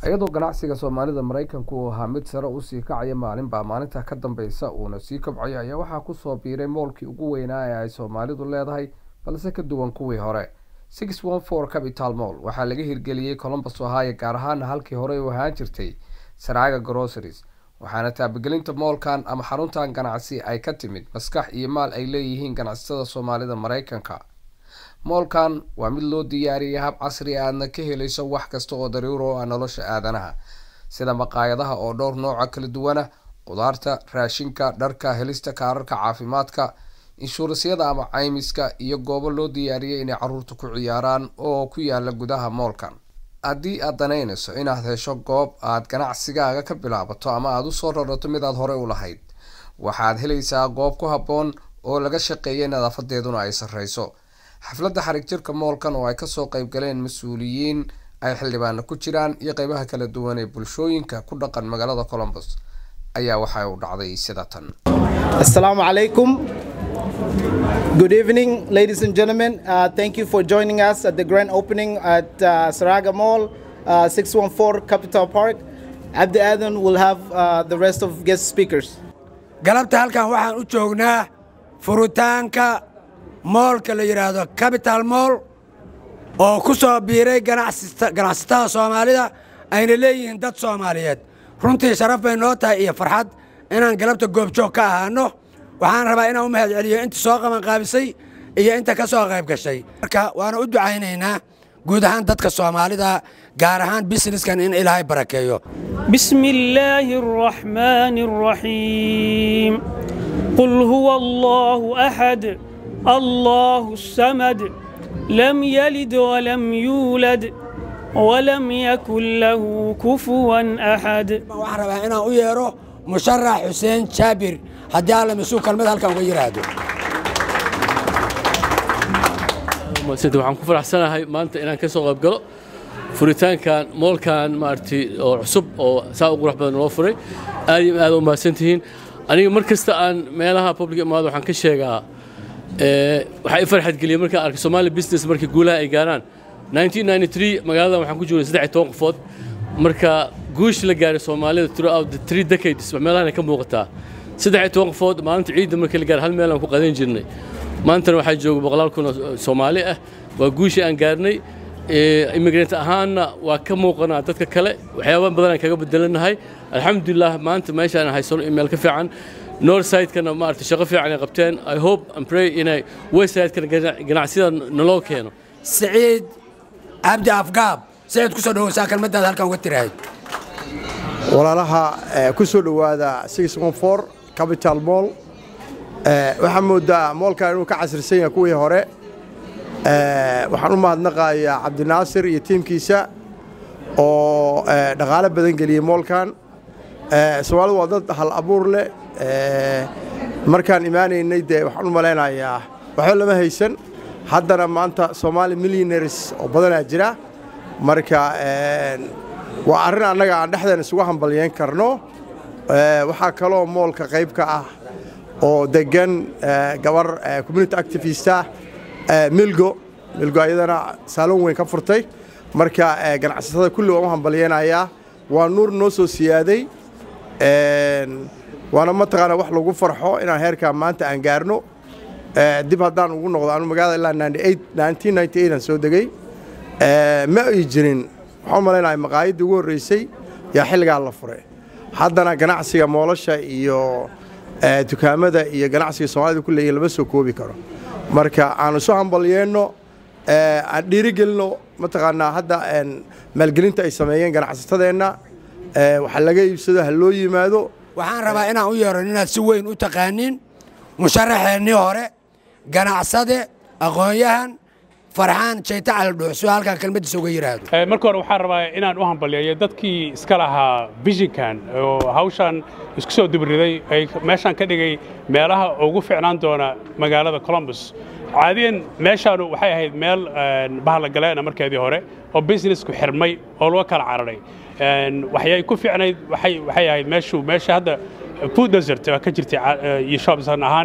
iyadoo ganacsiga soomaalida maraykanku uu ahaa mid sare usii kacaya maalinbaa maalinta ka dambeysa uuna sii kobcayo ayaa waxaa kusoo biiray moolkii ugu weynaa ee ay soomaalidu leedahay balse ka duwan kuwii hore six one four capital moll waxaa laga hirgeliyey colombus ohio gaar ahaana halkii horey u ahaan jirtay saraaga groceries waxaana taabagelinta moolkan ama xaruntan ganacsi ay ka timid maskax iyo maal ay leeyihiin ganacsatada soomaalida maraykanka moolkan waa mid loo diyaariyay hab casri aadna ka helayso wax kasta oo daruuro ah nolosha aadanaha sida maqaayadaha oo dhowr nooca kala duwana qudaarta raashinka dharka helista kaararka caafimaadka inshuurasyada ama caymiska iyo goobo loo diyaariyay inay caruurta ku ciyaaraan oo ku yaala gudaha moolkan haddii aad danaynayso inaad hesho goob aad ganacsigaaga ka bilaabato ama aada usoo rarato mid aad horey u lahayd waxaad helaysaa goob ku habboon oo laga shaqeeyay nadaafadeeduna ay sarreyso xafladda xarig jirka moolkan oo ay kasoo qayb galeen mas-uuliyiin ay xildhibaana ku jiraan iyo qeybaha kala duwan ee bulshooyinka ku dhaqan magaalada colombus ayaa waxa uu dhacday sida tan Assalamu alaikum. Good evening, ladies and gentlemen. Uh, thank you for joining us at the grand opening at uh, Saraga Mall, uh, 614 Capital Park. Abdi Adan will have uh, the rest of guest speakers. galabta halkan waxaan u joognaa furitaanka moolka la yidhaahdo capital moll oo ku soo biiray ganacsata- ganacsatada soomaalida ayna leeyihiin dad soomaaliyeed runtii sharaf bay noo tahay iyo farxad inaan galabta goobjoog ka ahaano waxaan rabaa inaan u mahad celiyo inta soo qabanqaabisay iyo inta ka soo qayb gashay marka waana u ducaynaynaa guud ahaan dadka soomaalida gaar ahaan businesskan in ilaahay barakeeyo بسم الله الرحمن الرحيم قل هو الله أحد الله الصمد لم يلد ولم يولد ولم يكن له كفوا أحد waxaan rabaa inaan u yeero musharax xuseen jaabir haddii alla mas-uul kalmad halkan uga yidhaahdo sida waxaan ku faraxsanahay maanta inaan ka soo qayb galo furitaankan moolkan maaragtay oo cusub oo saa u qurux badan loo furay aad iyo aad u mahadsantihiin aniga mar kasta aan meelaha public imaado waxaan ka sheegaa ee, waxaa i farxad geliyay markaan arkay Somali business markii guulaha ay gaaraan 1993 magaaladan waxaan ku joogay saddex iyo toban qofood marka guush la gaaray Soomaalida throughout the three decades meelahan ay ka muuqataa saddex iyo toban qofood maalinta ciidda markii la gaaray hal meel aan ku qadan jirnay maantana waxaa jooga boqolaal kun oo Soomaali ah waa guushii aan gaarnay ee, immigrant ahaanna waa ka muuqanaa dadka kale waxyaaba badan aan kaga bedelanahay alxamdulilah maanta meeshaan haysano email ka fiican northside-kana maaragtay shaqo fiican ay qabteen i hope and pray inay westside-kana ganacsiyada naloo keeno siciid cabdi afgaab siciid ku soo dhawowsaa kelmaddaada halkan uga tirahayd walaalaha eh, ku soo dhowaada 614 capital mall Eh, waxaa moodaa moolkan inuu ka casrisan yahay kuwii hore Eh, waxaan u mahadnaqayaa cabdinaasir iyo tiimkiisa oo eh, dhaqaale badan geliyey moolkan Eh, soomaalidu waa dad hal abuur leh Eh, markaan imaanaynay dee waxaan u malaynayaa waxba lama haysan haddana maanta soomaali millionaires oo badanaa jira marka eh, waa arrin annaga aan dhexdeena isugu hambalyeyn karno Eh, waxaa kaloo moolka qayb ka ah oo degan eh, gabar eh, community activista eh, milgo milgo ayadana saalon weyn ka furtay marka eh, ganacsatada kulli waan u hambalyeynayaa waa nuur noo soo siyaaday Een, waana mataqaana wax lagu farxo inaan heerkaa maanta aan gaarno Eh, dib haddaan ugu noqdo anu magaalada ilaa 98 1998 aan soo degay Eh, ma ay jirin waxaan u malaynayaa maqaayaddii ugu horreysay yaa xilligaa la furay haddana ganacsiga moolasha iyo eh, dukaamada iyo ganacsiga soomaalida ku leeyihin lama soo koobi karo marka aan isu hambalyeenno eh, aan dhiirigelino mataqaanaa hadda een, maalgelinta ay sameeyeen ganacsatadeenna eh, waxa laga iibsado ha loo yimaado waxaan rabaa inaan u yeero inaad si weyn u taqaaniin musharaxeennii hore ganacsade aqoon-yahan farxaan jayta caldhuuxso halkan kelmaddiisa uga yidhaahdo Eh, marka hore waxaan rabaa inaan u hambaliyeeyo dadkii iska lahaa visionkan oo hawshan isku soo dubriday ay meeshaan ka dhigay meelaha ugu ficnaan doona magaalada columbus caadiyan meeshaanu waxay ahayd meel een, bahalagaleena markeedii hore oo businessku xirmay oo laga kala cararay Een, waxyay ku ficnayd waxay waxay ahayd meeshu meesha hadda food desert waa ka jirtay ca- eh, iyo shops ahaan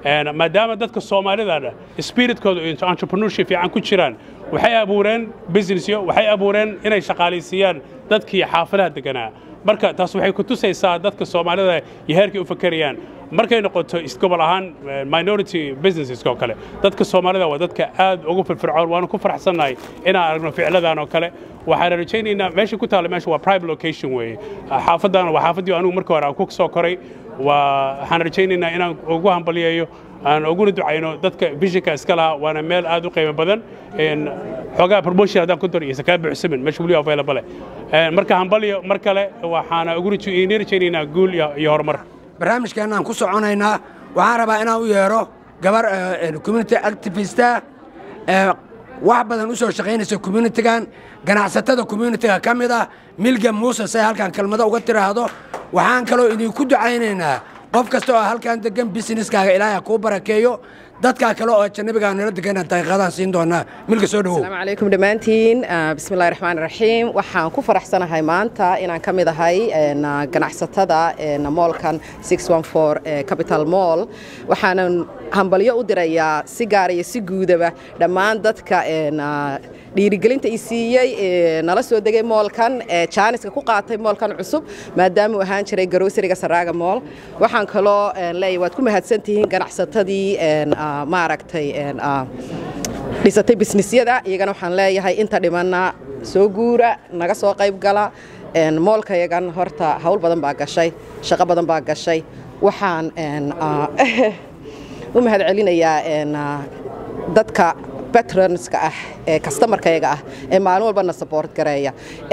maadaama dadka soomaalidana spiritkooda entrepreneurship fiican ku jiraan waxay abuureen businessyo waxay abuureen inay shaqaalaysiiyaan dadkii xaafadaha deganaa marka taas waxay ku tusaysaa dadka soomaalida iyo heerkay u fakerayaan markay noqoto gobol ahaan minority businesses oo kale dadka soomaalida waa dadka aad ugu firfircoon waanu ku faraxsannahay inaan aragno ficladan oo kale waxaan rajaynaynaa meesha ku taalla meesha waa private location weeye xaafaddan waa xaafaddii anigu marka hore aan ku soo koray waa waxaan rajaynaynaa inaan ugu hambaliyeeyo aan uguna ducayno dadka visionka iska lahaa waana meel aad u qiimo badan xoogaa promotion haddaan ku dar iyo sakaa buuxsamin meesha weli available marka hambaliyo mar kale waxaana ugu rajaynaynaa guul iyo horumar barnaamijkeennaan ku soconaynaa waxaan rabaa inaan u yeedho gabar community activista wax badan u soo shaqaynaysa communitigan ganacsatada communitiga ka mid ah milga muuse say halkan kelmado uga tiraahdo waxaan kaloo idinku ducaynaynaa qof kasta oo halkan degan businesskaaga ilaahay kuu barakeeyo dadkaa kale oo janabigaa nala degana daqiiqadaan siin doonaa milka soo dhawow asalaamu calaykum dhammaantiin bismillahi raxmaan raxiim waxaan ku faraxsanahay maanta inaan ka mid ahay ganacsatada moolkan capital moll waxaanan hambalyo u dirayaa si gaara iyo si guudaba dhammaan dadka dhiirigelinta i siiyey nala soo degay moolkan jaaniska ku qaatay moolkan cusub maadaama uu ahaan jiray garosariga saraaga mool waxaan kaloo leeyahay waad ku mahadsantihiin ganacsatadii maaragtay dhisatay bisnisyada iyagana waxaan leeyahay inta dhimanna soo guura naga soo qayb gala moolka yagan horta hawl badan baa gashay shaqo badan baa gashay waxaan u mahad celinayaa dadka patronska ah ee kastamarkayaga ah ee maalin walbana saboort gareeya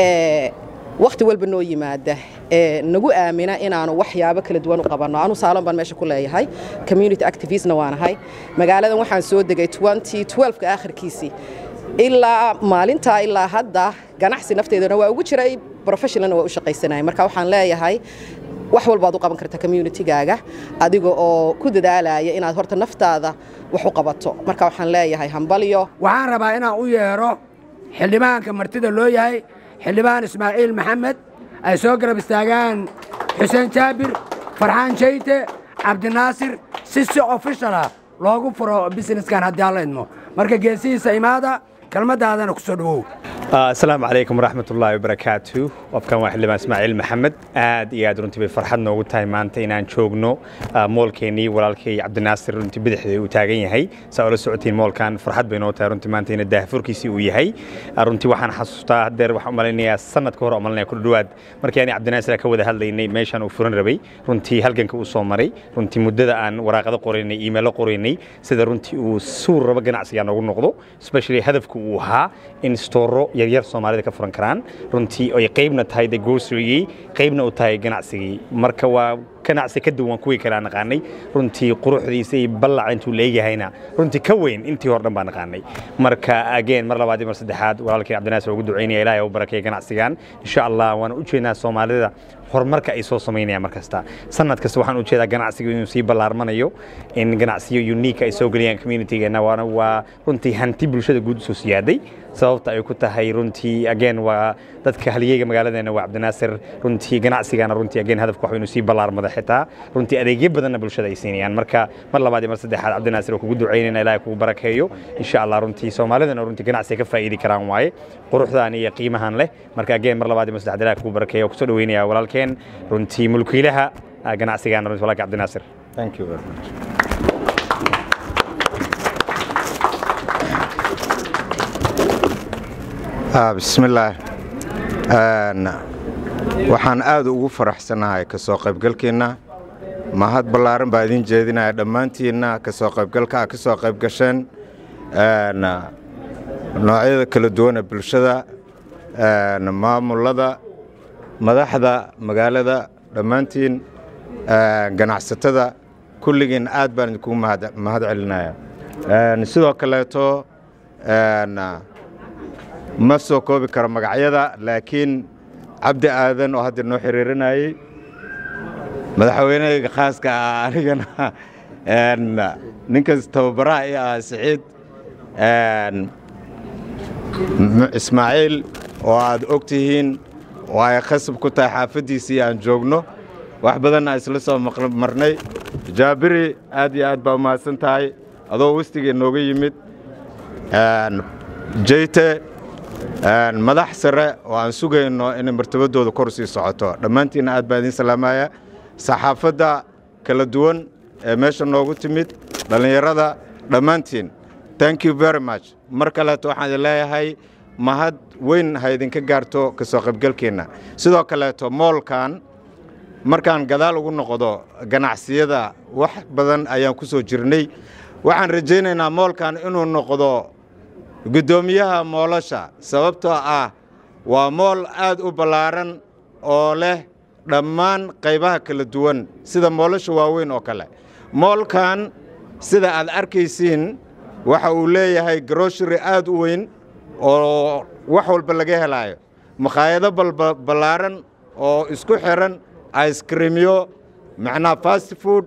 ee wakhti walba noo yimaada ee nagu aamina inaanu waxyaabo kala duwan u qabanno anu saalon baan meesha ku leeyahay community activistna waanahay magaaladan waxaan soo degay ka akhirkiisii ilaa maalintaa ilaa hadda ganacsi nafteedana waa ugu jiray professionalna waa u shaqaysanaya marka waxaan leeyahay wax walbaad u qaban karta communitygaaga adiga oo ku dadaalaya inaad horta naftaada wax u qabato marka waxaan leeyahay hambalyo waxaan rabaa inaan u yeedho xildhibaanka martida loo yahay xildhibaan ismaaciil maxamed ay soo garab istaagaan xuseen jaabir farxaan jayte cabdinaasir si si ofishalah loogu furo businesskan haddii alla idmo marka geesihiisa imaada kelmaddaadana ku soo dhowow asalaamu calaykum waraxmat ullaahi wabarakaatu qofkan waa xildhibaan ismaaciil maxamed aad iyo aad runtii bay farxad noogu tahay maanta inaan joogno moolkeennii walaalkay cabdinaasir runtii bidixda uu taagan yahay saa ula socotiin moolkan farxad bay noo tahay runtii maanta ina daahfurkiisii uu yahay runtii waxaan xasuustaa haddeer waxaan umalaynayaa sanad ka hor umalanaya ku dhawaad markii ani cabdinaasir ka wada hadlaynay meeshaan uu furan rabay runtii halganka uu soo maray runtii muddada aan waraaqado qoraynay iimaylo qoraynay sida runtii uu suur rabo ganacsiga noogu noqdo especially hadafku uu ahaa in stooro yaryar soomaalida ka furan karaan runtii ay qaybna tahay de goosurigii qaybna u tahay ganacsigii marka waa ganacsi ka duwan kuwii kale aan naqaanay runtii quruxdiisa iyo ballaca intuu leegyahayna runtii ka weyn intii hor dhan baan naqaanay marka ageen mar labaad iyo mar saddexaad walaalkay cabdinaasir ugu ducaynaya ilaahay u barakeeya ganacsigan insha allah waana u jeednaa soomaalida horumarka ay soo samaynayaan mar kasta sanad kasta waxaan u jeedaa ganacsiga inuu sii ballaarmanayo in ganacsiyo unique ay soo geliyaan communitygeenna waana waa runtii hanti bulshada guud usoo siyaaday sababta ay ku tahay runtii again waa dadka haliyeyga magaaladeena waa cabdinaasir runtii ganacsigana runtii again hadafku waxa inuu sii ballaarmada xitaa runtii adeegyo badanna bulshada ay siinayaan marka mar labaad iyo mar saddexaad cabdinaasir oo kugu ducaynayna ilaahay kugu barakeeyo insha allah runtii soomaalidana runtii ganacsiga ka faa'iidi karaan waaye quruxdan iyo qiimahan leh marka again mar labaad iyo mar saddexaad ilaahay kugu barakeeyo kusoo dhaweynaya walaalkeen runtii mulkiilaha ganacsigana runtii walaalka cabdinaasir thank you very much bismillaah waxaan aad ugu faraxsanahay ka soo qaybgalkeenna mahad ballaaran baa idin jeedinaya dhammaantiinna ka soo qaybgalka ka soo qaybgasheen noocyada kala duwana bulshada maamulada madaxda magaalada dhammaantiin ganacsatada kulligiin aad baan idinkugu mahad celinaya sidoo kaleeto ma soo koobi karo magacyada laakiin cabdi aadan oo hadda noo xiriirinayey madaxweynehayga khaaska ah anigana ninkas tababaraha i ah siciid ismaaciil oo aad og tihiin oo ay khasab ku tahay xaafaddiisii aan joogno wax badanna isla soo marnay jaabiri aad iyo aad baa umahadsan tahay adoo westigee nooga yimid jeyte madax sare oo aan sugayno inay martabadooda kor sii socoto dhammaantiinna aad baa idiin salaamaya saxaafadda kala duwan ee meesha noogu timid dhallinyarada dhammaantiin thank you very much mar kaleeto waxaan idin leeyahay mahad weyn ha idinka gaarto ka soo qaybgalkeenna sidoo kaleeto moolkan markaan gadaal ugu noqdo ganacsiyada wax badan ayaan ku soo jirnay waxaan rajaynaynaa moolkan inuu noqdo guddoomiyaha moolasha sababtoo ah waa mool aad u ballaaran oo leh dhammaan qaybaha kala duwan sida moolasha waaweyn oo kale moolkan sida aad arkaysiin waxa uu leeyahay groshary aad u weyn oo wax walba laga helaayo makhaayado ballaaran oo isku xiran icekrimyo macnaha fast food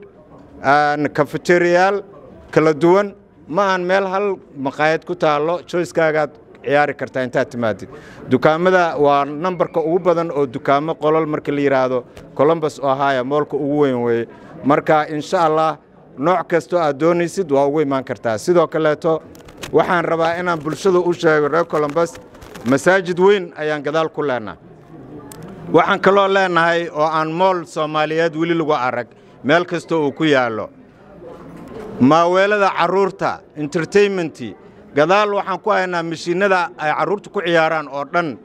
kafeteriyaal kala duwan ma aan meel hal makhaayad ku taallo joyskaagaad ciyaari kartaa intaad timaadid dukaamada waa nambarka ugu badan oo dukaamo qolol marka la yidhaahdo colombus ohaya moolka ugu weyn weeye marka insha allah nooc kastoo aad doonaysid waa ugu imaan kartaa sidoo kaleeto waxaan rabaa inaan bulshada u sheego reer colombus masaajid weyn ayaan gadaal ku leenaha waxaan kaloo leenahay oo aan mool soomaaliyeed weli lagu arag meel kasta uu ku yaallo maaweelada carruurta entertainmentii gadaal waxaan ku haynaa mashiinnada ay carruurta ku ciyaaraan oo dhan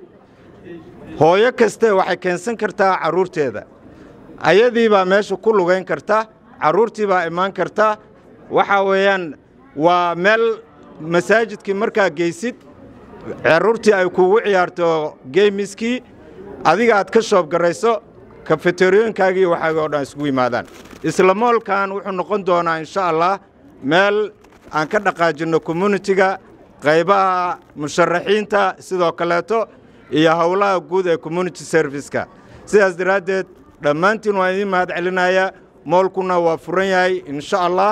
hooyo kaste waxay keensan kartaa carruurteeda ayadii baa meesha ku lugayn karta carruurtii baa imaan karta waxaa weeyaan waa meel masaajidkii markaa geysid carruurtii ay kugu ciyaarto geemiskii adiga aad ka shoob garayso kafeteriyooyinkaagii waxaagii oo dhan isugu yimaadaan isla moolkan wuxuu noqon doonaa insha allah meel aan ka dhaqaajinno communitiga qaybaha musharaxiinta sidoo kaleeto iyo howlaha guud ee community serviceka sidaas daraaddeed dhammaantiin waan idiin mahad celinaya moolkuna waa furan yahay insha allah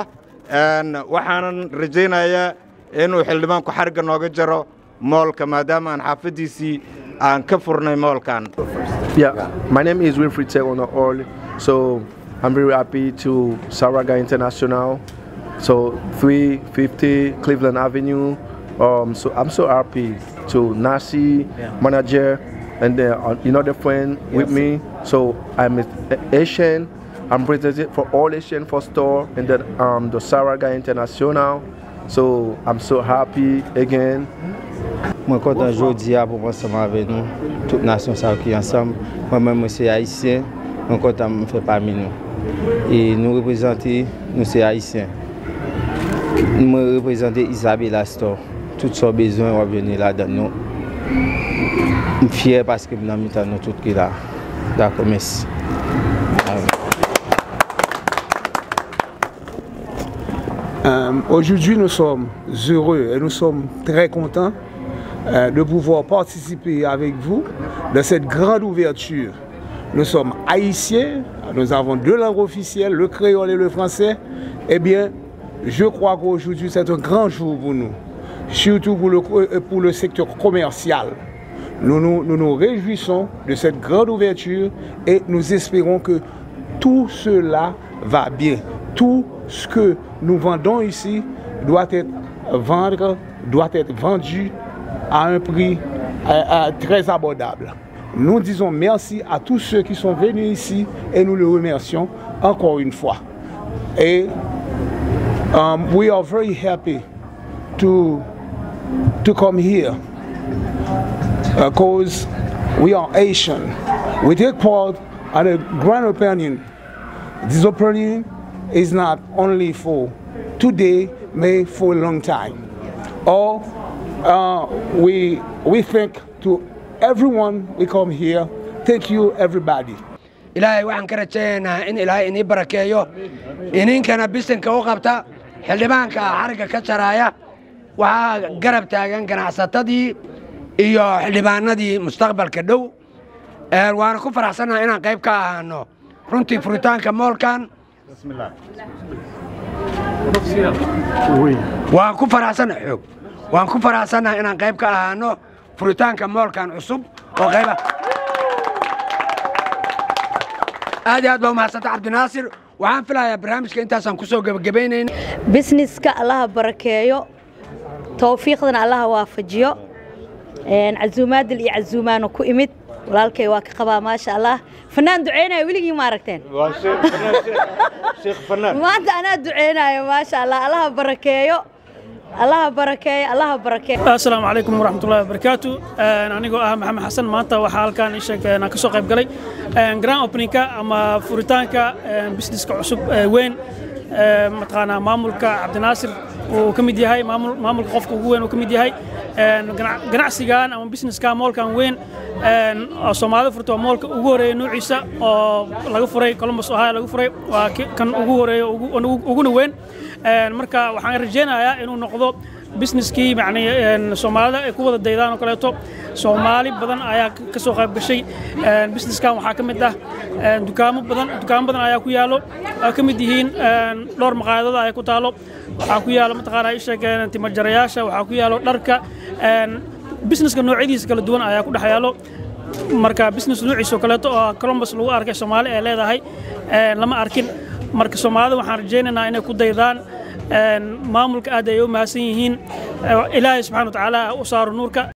waxaanan rajaynayaa inuu xildhibaanku xarigga nooga jaro moolka maadaama aan xaafaddiisii aan ka furnay moolkan Yeah, my name is Winfried Tegono All. So I'm very happy to Saraga International. So 350 Cleveland Avenue. Um, so I'm so happy to Nasi manager and then uh, another friend with me. So I'm Asian. I'm represented for all Asian for store and then um, the Saraga International. So I'm so happy again. Mwen kontan jodi a pou anseman ave nou, tout nasyon sa waki ansam. Mwen mwen mwen se Haitien, mwen kontan mwen fe pami nou. E nou reprezenti, nou se Haitien. Mwen reprezenti Isabella Store. Tout so bezon wap veni la dan nou. Mwen fyer paske mwen amitan nou tout ki la. Dako, mesi. Euh, Aujourd'hui, nous sommes heureux et nous sommes très contents euh, de pouvoir participer avec vous de cette grande ouverture. Nous sommes haïtiens, nous avons deux langues officielles, le créole et le français. Eh bien, je crois qu'aujourd'hui, c'est un grand jour pour nous, surtout pour le, pour le secteur commercial. Nous nous, nous nous réjouissons de cette grande ouverture et nous espérons que tout cela va bien. Tout ce que nous vendons ici doit être, vendre, doit être vendu à un prix euh, euh, très abordable. Nous disons merci à tous ceux qui sont venus ici et nous les remercions encore une fois. Et um, we are very happy to, to come here because we are Asian. We take part in a grand opening. This opening is not only for today, but for a long time. Or uh, we, we thank to everyone we come here. Thank you, everybody. ilaahay waxaan ka rajaynaynaa in ilaahay inii barakeeyo ininkana bisinka u qabta xildhibaanka xarigga ka jaraaya waxaa garab taagan ganacsatadii iyo xildhibaanadii mustaqbalka dhow waana ku faraxsannaha inaan qayb ka ahaano runtii furitaanka moolkan waan ku faraxsannaha xoog waan ku faraxsannaha inaan qayb ka ahaano furitaanka moolkan cusub oo qayba aad iyo aad baa umahadsanta cabdinaasir waxaan filayaa barnaamijka intaasaan kusoo gebagabaynayna bisniska allaha barakeeyo towfiiqdana allaha waafajiyo casuumaadil iyo casuumaana ku imid walaalkay waa ka qabaa maasha allah fanaan duceynaya weligii ma aragteen maanta anaa duceynayo maasha allah allaha barakeeyo allaha barakeeyo allaha barakeeyo asalaamu calaykum waraxmatullahi wabarakaatu anigoo ah maxamed xasan maanta waxaa halkaan ii sheeg aan ka soo qayb galay grand openingka ama furitaanka businesska cusub weyn mataqaanaa maamulka cabdinaasir uu ka mid yahay maamulka qofka ugu weyn uu ka mid yahay ganacsigan ama businesska moolkan weyn oo soomaalida furta waa moolka ugu horeeya nuuciisa oo laga furay columbus ohio laga furay waa kan ugu horeeya uguna weyn marka waxaan rajaynayaa inuu noqdo businesskii yani soomaalida ay ku wada daydaan oo kaleeto soomaali badan ayaa ka soo qayb gashay businesskan waxaa ka mid ah dukaamo badan dukaamo badan ayaa ku yaalo oo ka mid yihiin dhowr maqaayadada ayaa ku taalo waxaa ku yaalo mataqaanaa isheeg timajarayaasha waxaa ku yaalo dharka businesska noocyadiisa kala duwan ayaa ku dhex yaalo marka business noociisa oo kaleeto oo columbus lagu arkay soomaali ay leedahay lama arkin marka soomaalida waxaan rajaynaynaa inay ku daydaan maamulka aad ay u mahadsan yihiin ilaahay subxana wa tacaala u saaro nuurka